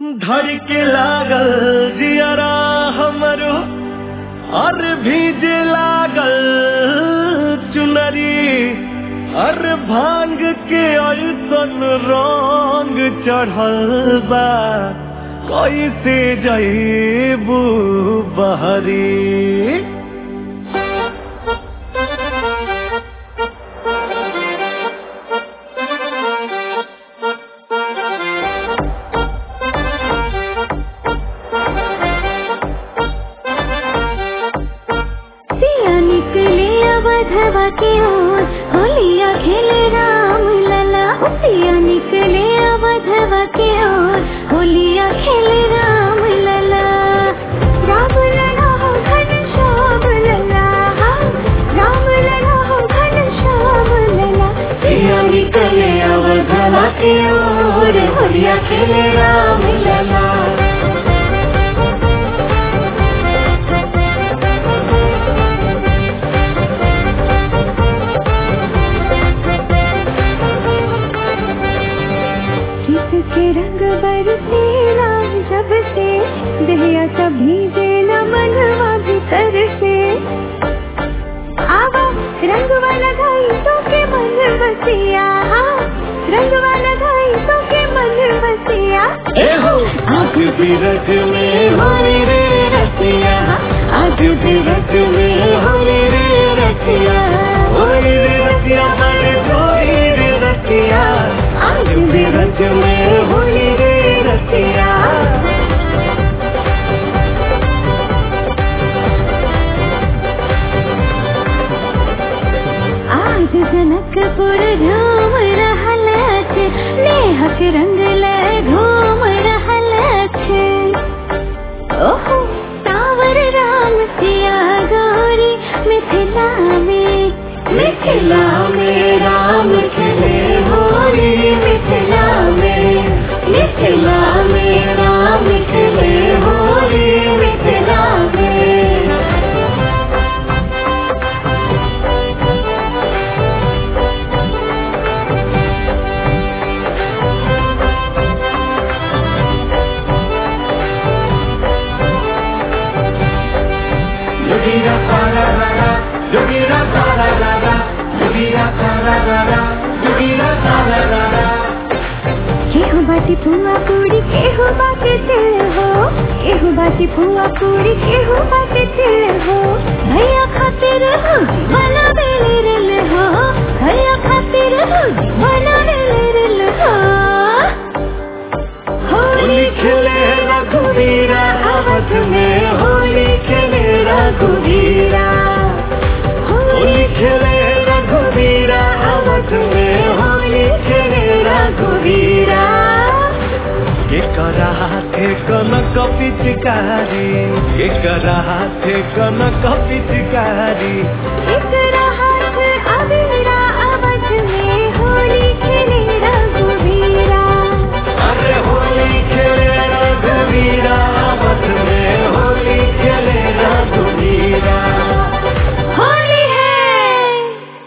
धड़ के लागल जियरा हमरो और भीजे लागल चुनरी और भांग के ऐसन रंग चढ़ल बा कैसे जईबू बहरी सिया निकले अवधवा के ओर होलिया खेले राम लला सिया निकले अवधवा के ओर होलिया खेले राम लला राम लला हो घन श्याम लला राम लला हो घन श्याम लला सिया निकले अवधवा के ओर होलिया खेले राम लला किसके रंग बरसे राम जब से दहिया कभी देना मनवा भीतर से आवा रंग वाला धाई तो के मन बसिया रंग वाला धाई तो के मन बसिया एहो आग बिरख में होली रे रसिया आग बिरख में होली रे रसिया होली रे रसिया बड़े होली रे रसिया आग बिरख में होली रे रसिया आज जनकपुर घूम रहल अछि नेहक रंग ले घूम रहल अछि ओहो सावर राम सिया गौरी मिथिला में मिथिला में राम खिले होली मिथिला में मिथिला में राम खिले होली मिथिला में Yogira para rara, yogira para rara, yogira para rara, yogira para rara. केहू बाटी फुआ पूरी केहू बाटी तिल हो केहू बाटी फुआ पूरी केहू बाटी तिल हो भैया खातिर हो बना बेले रिल हो भैया खातिर हो बना बेले रिल हो होली खेले रघुवीरा अवध में होली खेले रघुवीरा होली खेले रघुवीरा अवध में होली खेले रघुवीरा एकरा हाथे कनक पिचकारी एकरा हाथे कनक पिचकारी एकरा